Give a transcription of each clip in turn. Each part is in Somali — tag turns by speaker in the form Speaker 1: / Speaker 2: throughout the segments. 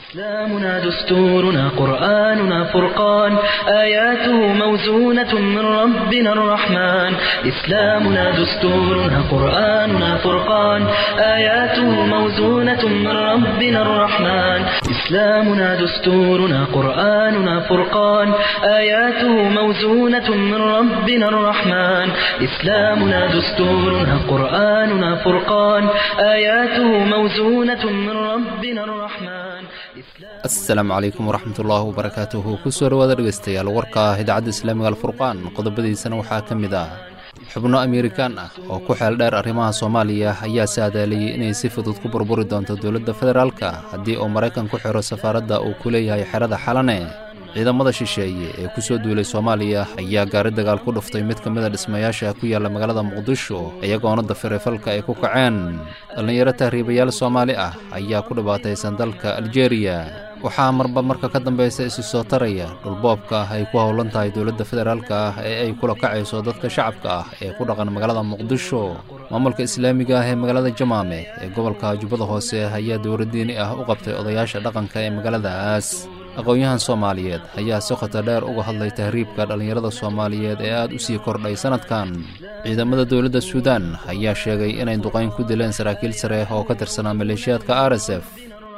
Speaker 1: إسلامنا دستورنا قرآننا فرقان آياته موزونة من ربنا الرحمن إسلامنا دستورنا قرآننا فرقان آياته موزونة من ربنا الرحمن إسلامنا دستورنا قرآننا فرقان آياته موزونة من ربنا الرحمن إسلامنا دستورنا قرآننا فرقان آياته موزونة من ربنا الرحمن
Speaker 2: asalaamu calaykum waraxmatullaahi wabarakaatuhu kusoo dhawaada dhegeystayaal warka ah idaacadda islaamiga alfurqaan qodobadiisana waxaa ka mid ah xubno amerikaan ah oo ku xeel dheer arrimaha soomaaliya ayaa saadaaliyey inay si fudud ku burburi doonto dowladda federaalka haddii uu maraykan ku xiro safaaradda uu ku leeyahay xerada xalane ciidamada shisheeye ee ku soo duulay soomaaliya ayaa gaari dagaal ku dhuftay mid ka mida dhismayaasha ku yaalla magaalada muqdisho iyagoona dafiray falka ay ku kaceen dhallinyaro tahriibayaal soomaali ah ayaa ku dhibaataysan dalka aljeeriya waxaa marba marka ka dambaysa isi soo taraya dhulboobka ah ay ku howlan tahay dowladda federaalka ah ee ay kula kacayso dadka shacabka ah ee ku dhaqan magaalada muqdisho maamulka islaamiga ah ee magaalada jamaame ee gobolka jubbada hoose ayaa dowladdiini ah u qabtay odayaasha dhaqanka ee magaaladaas aqoon-yahan soomaaliyeed ayaa si khoto dheer uga hadlay tahriibka dhallinyarada soomaaliyeed ee aad u sii kordhay sannadkan ciidamada dowladda suudaan ayaa sheegay inay duqayn ku dileen saraakiil sare oo ka tirsanaa maleeshiyaadka r s f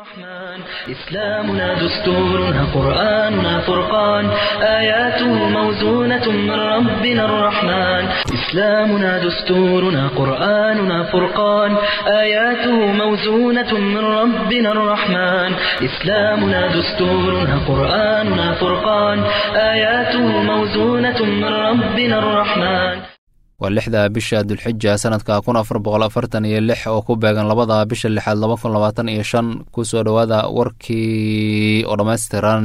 Speaker 1: إسلامنا دستورنا قرآننا فرقان آياته موزونة من ربنا الرحمن إسلامنا دستورنا قرآننا فرقان آياته موزونة من ربنا الرحمن إسلامنا دستورنا قرآننا فرقان آياته موزونة من ربنا الرحمن
Speaker 2: waa lixda bisha dulxija sanadka kun afar boqol afartan iyo lix oo ku beegan labada bisha lixaad laba kun labaatan iyo shan kusoo dhowaada warkii oo dhammaystiran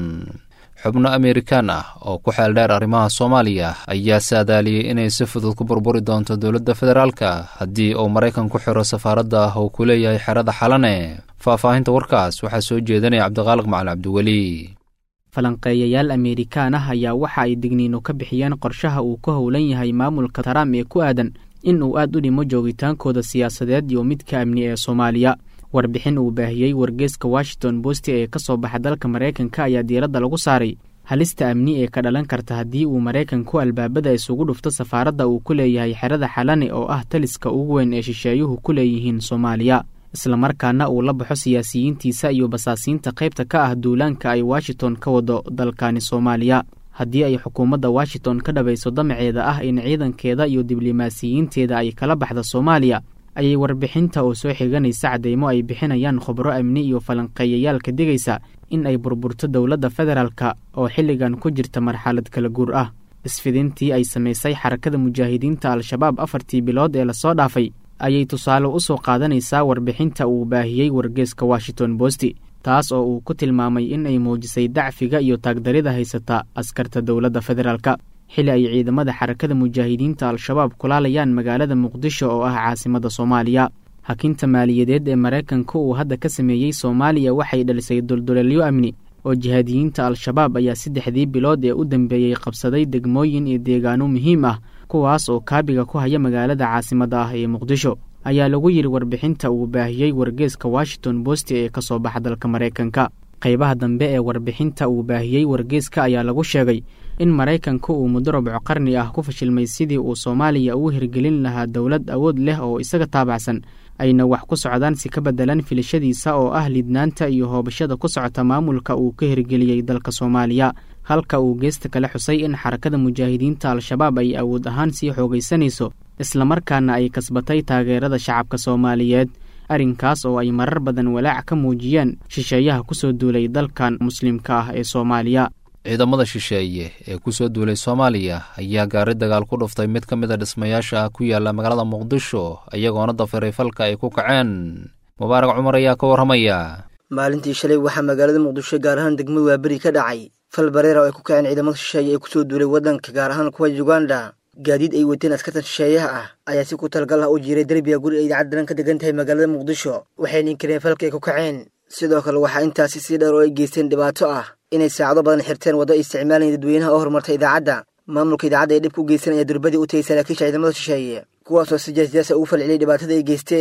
Speaker 2: xubno amerikaan ah oo ku xeel dheer arrimaha soomaaliya ayaa saadaaliyey inay si fudud ku burburi doonto dowladda federaalka haddii uu maraykan ku xiro safaaradda uu ku leeyahay xerada xalane faahfaahinta warkaas waxaa soo jeedinaya cabdiqaaliq macali cabdiweli
Speaker 3: falanqeeyayaal amerikaan ah ayaa waxa ay digniino ka bixiyeen qorshaha uu ku howlan yahay maamulka trump ee ku aadan in uu aad u dhimo joogitaankooda siyaasadeed iyo midka amni ee soomaaliya warbixin uu baahiyey wargeeska washington bosti ee ka soo baxa dalka maraykanka ayaa diiradda lagu saaray halista amni ee ka dhalan karta haddii uu maraykanku albaabada isugu dhufto safaaradda uu ku leeyahay xerada xalane oo ah taliska ugu weyn ee shisheeyuhu ku leeyihiin soomaaliya islamarkaana uu la baxo siyaasiyiintiisa iyo basaasiinta qaybta ka ah duulaanka ay washington ka wado dalkani soomaaliya haddii ay xukuumadda washington ka dhabayso damaceeda ah in ciidankeeda iyo diblomaasiyiinteeda ay kala baxda soomaaliya ayay warbixinta oo soo xiganaysa cadeymo ay bixinayaan khubro amni iyo falanqeeyayaal ka digaysa in ay burburto dowladda federaalka oo xilligan ku jirta marxalad kala guur ah isfidintii ay samaysay xarakada mujaahidiinta al-shabaab afartii bilood ee lasoo dhaafay ayay tusaale u soo qaadanaysaa warbixinta uu baahiyey wargeeska washington bosti taas oo uu ku tilmaamay in ay muujisay dacfiga iyo taagdarida haysata askarta dowladda federaalka xili ay ciidamada xarakada mujaahidiinta al-shabaab kulaalayaan magaalada muqdisho oo ah caasimadda soomaaliya hakinta maaliyadeed ee maraykanka uu hadda ka sameeyey soomaaliya waxay dhalisay dulduleelyo amni oo jihaadiyiinta al-shabaab ayaa saddexdii bilood ee u dambeeyey qabsaday degmooyin iyo deegaano muhiim ah kuwaas oo kaabiga ku haya magaalada caasimadda ah ee muqdisho ayaa lagu yidhi warbixinta uu baahiyey wargeeska washington bosti ee ka soo baxa dalka maraykanka qaybaha dambe ee warbixinta uu baahiyey wargeeska ayaa lagu sheegay in maraykanku uu muddo rubco qarni ah ku fashilmay sidii uu soomaaliya ugu hirgelin lahaa dowlad awood leh oo isaga taabacsan ayna wax ku socdaan si ka beddelan filashadiisa oo ah lidnaanta iyo hoobashada ku socota maamulka uu ka hirgeliyey dalka soomaaliya halka uu geesta kale xusay in xarakada mujaahidiinta al-shabaab ay awood ahaan sii xoogaysanayso islamarkaana ay kasbatay taageerada shacabka soomaaliyeed arrinkaas oo ay marar badan walaac ka muujiyeen shisheeyaha ku soo duulay dalkan muslimka ah ee soomaaliya
Speaker 2: ciidamada shisheeye ee ku soo duulay soomaaliya ayaa gaari dagaal ku dhuftay mid ka mid a dhismayaasha ku yaalla magaalada muqdisho iyagoona dafiray falka ay ku kaceen mubaarak cumar ayaa ka warramaya
Speaker 4: maalintii shalay waxaa magaalada muqdisho gaar ahaan degmada waaberi ka dhacay fal bareera oo ay ku kaceen ciidamada shisheeye ee kusoo duulay waddanka gaar ahaan kuwa uganda gaadiid ay wateen askartan shisheeyaha ah ayaa si ku talgal ah u jiiray derbiga guri ay idaacad daran ka degan tahay magaalada muqdisho waxayna inkireen falka ay ku kaceen sidoo kale waxaa intaasi sii dheer oo ay geysteen dhibaato ah inay saacado badan xirteen waddo ay isticmaalayeen dadweynaha oo horumartay idaacadda maamulka idaacadda ee dhib ku geysanaya durbadii u tagay saraakiisha ciidamada shisheeye kuwaasoo si jeesjeesa ugu falceliyay dhibaatada ay geysteen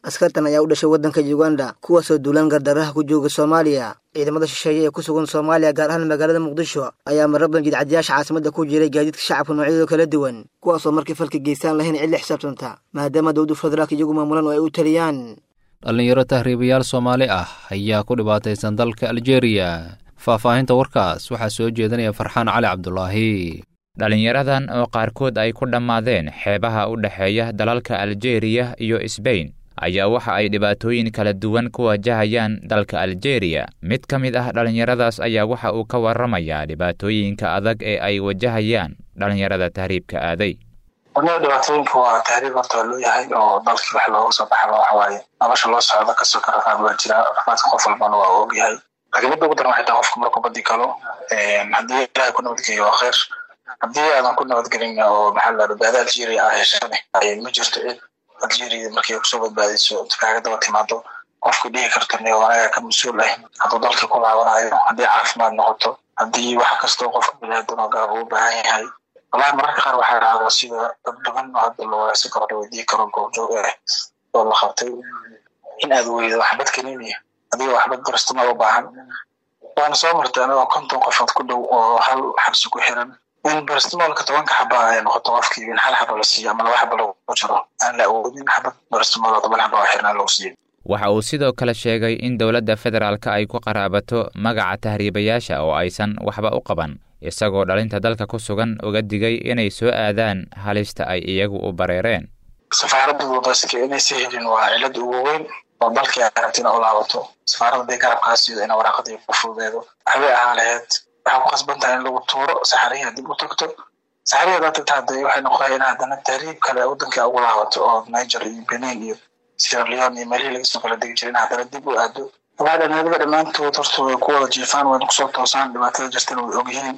Speaker 4: askartan ayaa u dhashay waddanka uganda kuwaasoo duulaan gardaraha ku jooga soomaaliya ciidamada shisheeye ee ku sugan soomaaliya gaar ahaan magaalada muqdisho ayaa marraban jidcadiyaasha caasimadda ku jiray gaadiidka shacabka noocyadooda kala duwan kuwaasoo markii falka geystaan lahayn cid la xisaabtanta maadaama dowladda federaalka iyagu maamulan oo ay u taliyaan
Speaker 2: dhallinyaro tahriibayaal soomaali ah ayaa ku dhibaataysan dalka aljeeriya faahfaahinta warkaas waxaa soo jeedinaya farxaan cali cabdulaahi
Speaker 5: dhallinyaradan oo qaarkood ay ku dhammaadeen xeebaha u dhexeeya dalalka aljeeriya iyo sbain ayaa waxa ay dhibaatooyin kala duwan ku wajahayaan dalka aljeeriya mid ka mid ah dhallinyaradaas ayaa waxa uu ka warramayaa dhibaatooyinka adag ee ay wajahayaan dhallinyarada tahriibka aaday
Speaker 6: aniga dhibaatooyinka waa tahriib horta waa loo yahay oo dalkii wax looga soo baxaba waxa waaye nolosha loo socdo kasoo ka rafaad waa jira rafaadka qof walbana waa og yahay laakiin midda ugu daran waxay tahay qofka markuu badi galo haddii ilaahay ku nabadgeeyo waa khayr haddii aadan ku nabadgelin oo maxaa la badbaada algeria ah heshane ma jirto cid algeria markay kusoo badbaadiso kaaga daba timaado qofka dhihi karto ne anaga ka mas-uul ah hadduu dalkii ku laabanayo haddii caafimaad noqoto haddii wax kastoo qofka biniaadan oo gaaba u baahan yahay wallahi mararka qaar waxaa dhacda sida dad badan oo hadda la waraasi karo la weydii karo goobjoog ah oo la qabtay in aad weydo waxbad kaniniya adiga waxbad barastama u baahan waana soo martay anigoo konton qofood ku dhow oo hal xabsi ku xiran in barastimoolka tobanka xaba ay noqoto qofkii in hal xaba la siiyo ama laba xaba lagu jiro aan la awoodin xabad barastimool oo toban xaba oo xirnaan lagu siiyo
Speaker 5: waxa uu sidoo kale sheegay in dowladda federaalka ay ku qaraabato magaca tahriibayaasha oo aysan waxba u qaban isagoo dhalinta dalka ku sugan uga digay inay soo aadaan halista ay iyagu u bareereen
Speaker 6: safaaradda wadaaska inaysa helin waa cilad ugu weyn oo dalkii ay rabta ina u laabato safaaradda day garabkaas iyado ina waraaqadii ku fududeedo waxbay ahaa laheyd waxaa ku qasban tahay in lagu tuuro saxarihi haddib u tagto saxarihi haddaad tagta hadda waxay noqonaya in haddana tahriib kale waddankii ugu laabato oo niger iyo benin iyo sierra leone iyo meelihii laga soo kala degi jiray in haddana dib u aado waxaa dhalinyarada dhammaantood horta way ku wada jiifaan wayna kusoo toosaan dhibaatada jirtana way ogyihiin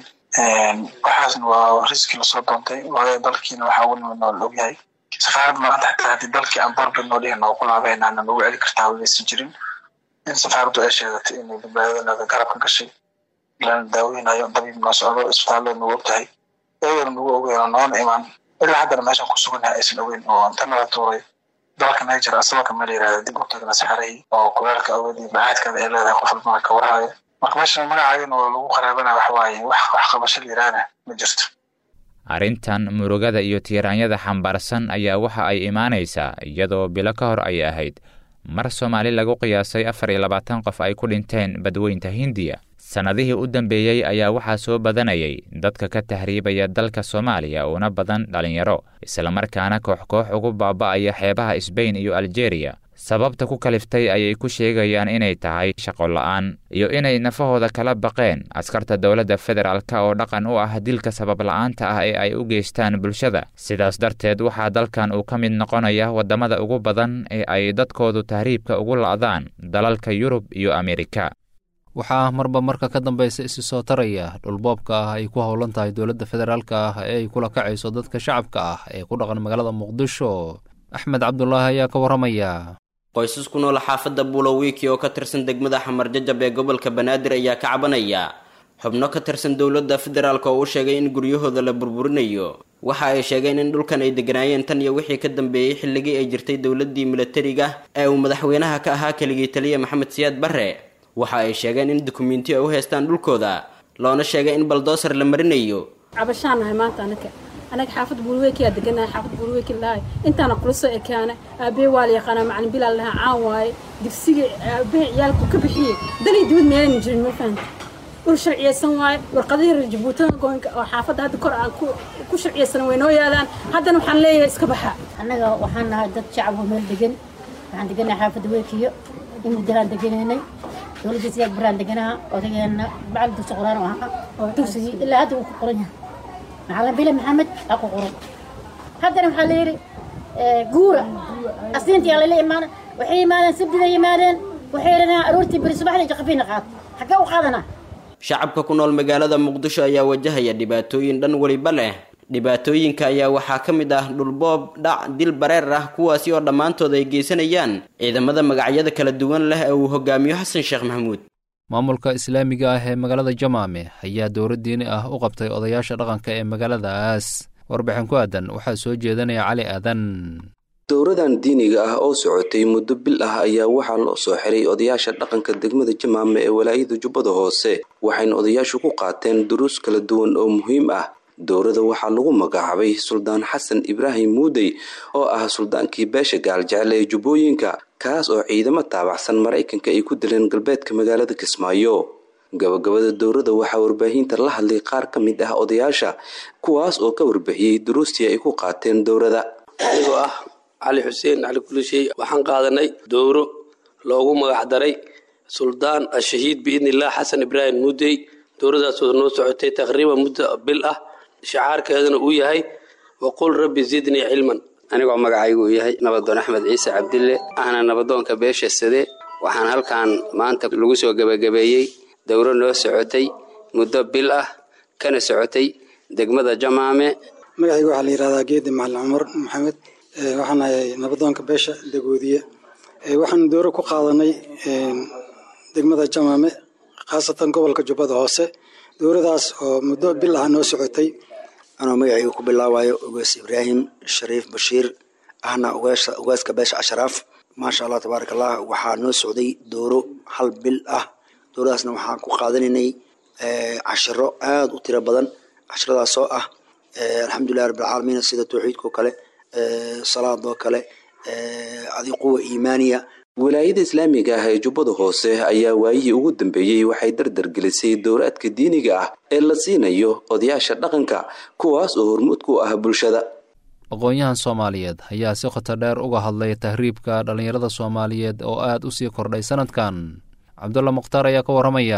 Speaker 6: waxaasna waa riski lasoo doontay waayo dalkiina waxaa ugu nimid nool ogyahay safaaradda maanta xataa haddii dalkii aan barbid noo dhihin oo ku laabahayna aanan ugu celi kartaa waysan jirin in safaaraddu ay sheegatay inay badbaadadanada garab ka gashay lana daaweynayo dabiib noo socdo isbitaalada nagu ogtahay iyagana nagu ogeeno noona imaan ilaa haddana meeshan ku suganyahay aysan ogeyn oo inta nala tuuray dalka niger asagoo kama la yirahda dib u tagna saxarihii oo kuleelka awoodii bacaadkeeda ay leedahay qof walbana ka warhayo marka meeshan magacaagana oo lagu qaraabana waxa waaye wax wax qabasho la yiraahna ma jirto
Speaker 5: arrintan murugada iyo tiiraanyada xambaarsan ayaa waxa ay imaanaysaa iyadoo bilo ka hor ay ahayd mar soomaali lagu qiyaasay afar iyo labaatan qof ay ku dhinteen badweynta hindiya sannadihii u dambeeyey ayaa waxaa soo badanayay dadka ka tahriibaya dalka soomaaliya uuna badan dhallinyaro islamarkaana koox koox ugu baaba'aya xeebaha sbain iyo aljeeriya sababta ku kaliftay ayay ku sheegayaan inay tahay shaqo la'aan iyo inay nafahooda kala baqeen askarta dowladda federaalka oo dhaqan u ah dilka sabab la'aanta ah ee ay u geystaan bulshada sidaas darteed waxaa dalkan uu ka mid noqonaya waddamada ugu badan ee ay dadkoodu tahriibka ugu la'daan dalalka yurub iyo amerika
Speaker 2: waxaa marba marka ka dambaysa isi soo taraya dhulboobka ah ay ku howlan tahay dowladda federaalka ah ee ay kula kacayso dadka shacabka ah ee ku dhaqan magaalada muqdisho axmed cabdulaahi ayaa ka warramaya
Speaker 7: qoysas ku nool xaafadda bulowiiki oo ka tirsan degmada xamar jajab ee gobolka banaadir ayaa ka cabanaya xubno ka tirsan dowladda federaalk oo u sheegay in guryahooda la burburinayo waxa ay sheegeen in dhulkan ay deganaayeen tan iyo wixii ka dambeeyey xilligii ay jirtay dowladdii milatariga ee uu madaxweynaha ka ahaa keligii taliya maxamed siyaad barre waxa ay sheegeen in dukumentiyo ay u haystaan dhulkooda loona sheegay in baldoosar la marinayo
Speaker 8: cabashaanahay maanta anaka anaga xaafad buulweykiyaa deganahay xaafad buulweyki lahay intaana kula soo ekaana aabee waa la yaqaanaa macalin bilaal lahaa caan waaye digsiga aabee ciyaalku ka bixiyey dalii dibad meelayna jirin ma fahanta dhul sharciyeysan waaye warqadihii reer jabuutada goynka oo xaafadda hadda kor aan ku sharciyeysan way noo yaalaan haddana waxaan leeyahay iska baxa
Speaker 9: annaga waxaan nahay dad shacab oo meel degan waxaan deganahay xaafadda weykiyo in muddalaan deganaynay dowladda siyaad baraan deganaha odageenna bacal dugsi quraan oo ahaa oo dugsigii ilaa hadda uu ku qoran yahay macalin bile maxamed aa ku qoran haddana waxaa la yidhi guura asniintii lala imaana waxay yimaadeen sabdida yimaadeen waxay yidhahdeen aroortii beri subaxdii jaqafiina qaad xaggee u qaadanaa
Speaker 7: shacabka ku nool magaalada muqdisho ayaa wajahaya dhibaatooyin dhan weliba leh dhibaatooyinka ayaa waxaa ka mid ah dhulboob dhac dil bareer ah kuwaasi oo dhammaantood ay geysanayaan ciidamada magacyada kala duwan leh ee uu hogaamiyo xasan sheekh maxamuud
Speaker 2: maamulka islaamiga ah ee magaalada jamaame ayaa dowlad diini ah u qabtay odayaasha dhaqanka ee magaaladaas warbixin ku aadan waxaa soo jeedanaya cali aadan
Speaker 10: dowradan diiniga ah oo socotay muddo bil ah ayaa waxaa loo soo xiray odayaasha dhaqanka degmada jamaame ee walaayada jubbada hoose waxayna odayaashu ku qaateen duruus kala duwan oo muhiim ah dowrada waxaa lagu magacaabay suldaan xasan ibraahim muudey oo ah suldaankii beesha gaaljecel ee jubbooyinka kaas oo ciidamo taabacsan maraykanka ay ku dileen galbeedka magaalada kismaayo gabagabada dowrada waxaa warbaahinta la hadlay qaar ka mid ah odayaasha kuwaas oo ka warbixiyey duruustii ay ku qaateen dowrada
Speaker 11: anigoo ah cali xuseen cali kulishay waxaan qaadanay dowro loogu magac daray suldaan ashahiid biidnillaah xasan ibraahim muudey dowradaasoo noo socotay taqriiban muddo bil ah shacaarkeeduna uu yahay waqul rabbi zidnii cilman
Speaker 12: anigoo magacaygu uu yahay nabadoon axmed ciise cabdille ahna nabadoonka beesha sade waxaan halkan maanta lagu soo gebagabeeyey dowro noo socotay muddo bil ah kana socotay degmada jamaame
Speaker 13: magacayga waxaa la yidhahdaa geedi macalin cumar maxamed waxaan ahay nabadoonka beesha dagoodiye waxaan dowro ku qaadanay degmada jamaame khaasatan gobolka jubbada hoose dowradaas oo muddo bil ah noo socotay
Speaker 14: anoo magacayga ku bilaabayo ugaas ibraahim shariif bashiir ahna ugaaska beesha ashraaf maasha allah tabaaraka allah waxaa noo socday dowro hal bil ah dowradaasna waxaan ku qaadanaynay cashiro aada u tiro badan cashiradaasoo ah alxamdulilah rabbilcaalamiin sida tawxiidkao kale salaadoo kale adi quwa iimaaniya
Speaker 10: wilaayada islaamiga ah ee jubbada hoose ayaa waayihii ugu dambeeyey waxay dardargelisay dowraadka diiniga ah ee la siinayo odayaasha dhaqanka kuwaas oo hormuud ku ah bulshada
Speaker 2: aqoon-yahan soomaaliyeed ayaa si khoto dheer uga hadlay tahriibka dhallinyarada soomaaliyeed oo aad u sii kordhay sanadkan cabdulla mukhtaar ayaa ka warramaya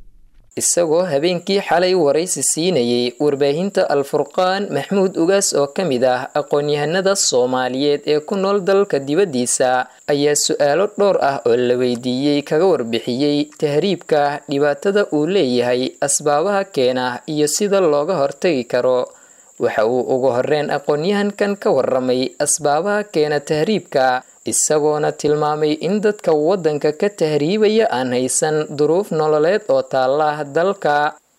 Speaker 15: isagoo habeenkii xalay waraysi siinayey warbaahinta al-furqaan maxmuud ugaas oo ka mid ah aqoon-yahanada soomaaliyeed ee ku nool dalka dibaddiisa ayaa su-aalo dhowr ah oo la weydiiyey kaga warbixiyey tahriibka dhibaatada uu leeyahay asbaabaha keena iyo sida looga hortagi karo waxa uu ugu horreyn aqoon-yahankan ka warramay asbaabaha keena tahriibka isagoona tilmaamay in dadka waddanka ka tahriibaya aan haysan duruuf nololeed oo taalla dalka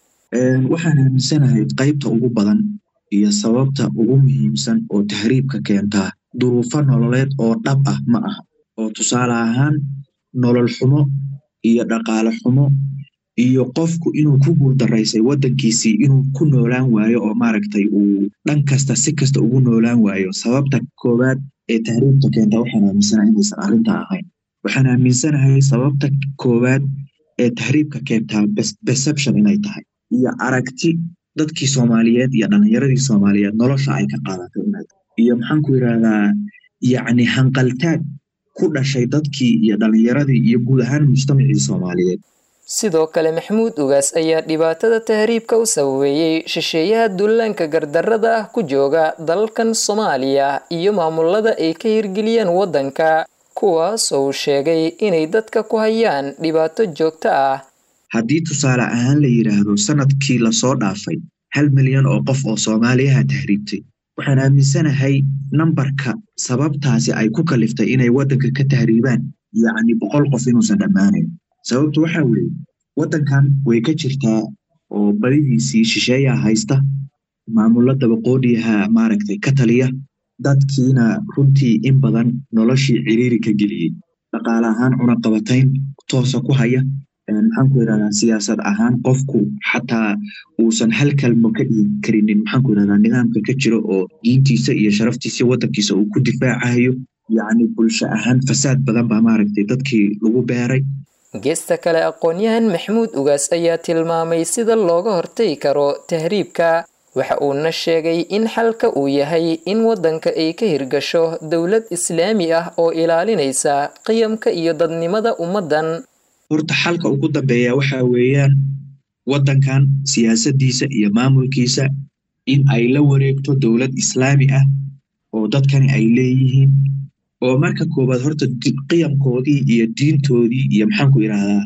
Speaker 16: waxaan aaminsanahay qaybta ugu badan iyo sababta ugu muhiimsan oo tahriibka keentaa duruufo nololeed oo dhab ah ma aha oo tusaale ahaan nolol xumo iyo dhaqaale xumo iyo qofku inuu ku guuldaraysay waddankiisii inuu ku noolaan waayo oo maaragtay uu dhan kasta si kasta ugu noolaan waayo sababta koowaad ee tahriibka keenta waxaan aaminsanahay inaysan arrintaa ahayn waxaan aaminsanahay sababta koowaad ee tahriibka keentaa perception inay tahay iyo aragti dadkii soomaaliyeed iyo dhallinyaradii soomaaliyeed nolosha ay ka qaadatay inay tahay iyo maxaanku yidhahdaa yacni hanqaltaag ku dhashay dadkii iyo dhallinyaradii iyo guud ahaan mujtamacii soomaaliyeed
Speaker 15: sidoo kale maxamuud ugaas ayaa dhibaatada tahriibka u sababeeyey shisheeyaha dullaanka gardarrada ah ku jooga dalkan soomaaliya iyo maamulada ay ka hirgeliyeen waddanka kuwaas oo uu sheegay inay dadka ku hayaan dhibaato joogto ah
Speaker 16: haddii tusaale ahaan la yidhaahdo sanadkii lasoo dhaafay hal milyan oo qof oo soomaaliyaha tahriibtay waxaan aaminsanahay nambarka sababtaasi ay ku kaliftay inay waddanka ka tahriibaan yacni boqol qof inuusan dhammaanayn sababtu waxaa weeye waddankan way ka jirtaa oo badidiisii shisheeyaa haysta maamulo dabaqoodhiyaha maaragtay ka taliya dadkiina runtii in badan noloshii ciriiri ka geliyey dhaqaale ahaan cunaqabatayn toosa ku haya maxaanku yidhahdaa siyaasad ahaan qofku xataa uusan hal kalmo ka dhigi karinin maxaanku yidhahdaa nidaamka ka jiro oo diintiisa iyo sharaftiisa waddankiisa uu ku difaacayo yacni bulsho ahaan fasaad badan baa maaragtay dadkii lagu beeray
Speaker 15: geesta kale aqoon-yahan maxamuud ugaas ayaa tilmaamay sida looga hortagi karo tahriibka waxa uuna sheegay in xalka uu yahay in waddanka ay ka hirgasho dowlad islaami ah oo ilaalinaysa qiyamka iyo dadnimada ummaddan
Speaker 16: horta xalka ugu dambeeya waxaa weeyaan waddankan siyaasaddiisa iyo maamulkiisa in ay la wareegto dowlad islaami ah oo dadkani ay leeyihiin oo marka koowaad horta qiyamkoodii iyo diintoodii iyo maxaanku idhahdaa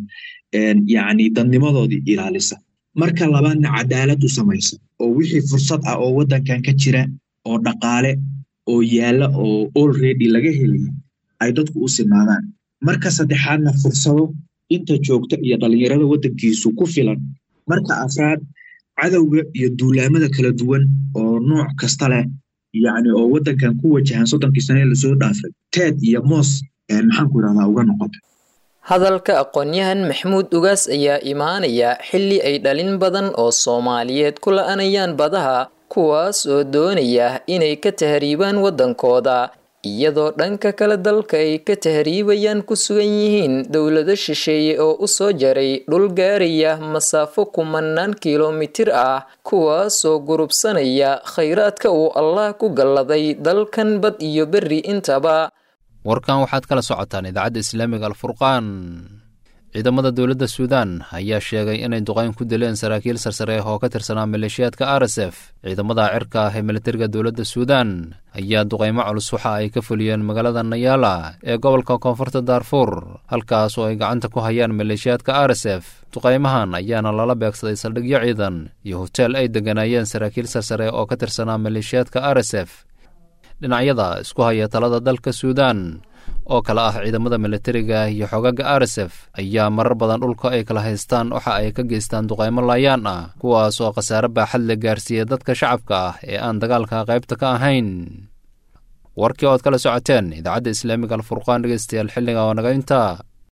Speaker 16: yacni dadnimadoodii ilaalisa marka labaadna cadaalad u samaysa oo wixii fursad ah oo waddankan ka jira oo dhaqaale oo yaalla oo already laga helaya ay dadku u sinaadaan marka saddexaadna fursado inta joogta iyo dhallinyarada waddankiisu ku filan marka afraad cadowga iyo duulaamada kala duwan oo nooc kasta leh yacni oo waddankan ku wajahan soddonkii sane lasoo dhaafay teed iyo moos maxaan ku idhahdaa uga noqotay
Speaker 15: hadalka aqoon-yahan maxamuud ugaas ayaa imaanaya xilli ay dhalin badan oo soomaaliyeed ku la-anayaan badaha kuwaas oo doonaya inay ka tahriibaan waddankooda iyadoo dhanka kale dalka ay ka tahriibayaan ku sugan yihiin dowlado shisheeye oo u soo jaray dhul gaaraya masaafo kumanaan kilomitir ah kuwaasoo gurubsanaya khayraadka uu allah ku galladay dalkan bad iyo berri intaba
Speaker 2: warkan waxaad kala socotaan idaacadda islaamiga alfurqaan ciidamada dowladda suudaan ayaa sheegay inay duqayn ku dileen saraakiil sarsare oo ka tirsanaa maleeshiyaadka r s f ciidamada cirka ah ee militariga dowladda suudaan ayaa duqaymo culus waxa ay ka fuliyeen magaalada nayaala ee gobolka koonfurta daarfuur halkaas oo ay gacanta ku hayaan maleeshiyaadka r s f duqaymahan ayaana lala beegsaday saldhigyo ciidan iyo hoteel ay degganaayeen saraakiil sarsare oo ka tirsanaa maleeshiyaadka r s f dhinacyada isku haya talada dalka suudaan oo kale ah ciidamada militariga iyo xogaga r s f ayaa marar badan dhulka ay kala haystaan waxa ay ka geystaan duqaymo laayaan ah kuwaas oo khasaare baaxad la gaarsiiya dadka shacabka ah ee aan dagaalka qaybta ka ahayn warkii ood kala socoteen idaacadda islaamiga alfurqaan dhegeystayaal xilliga oo naga intaa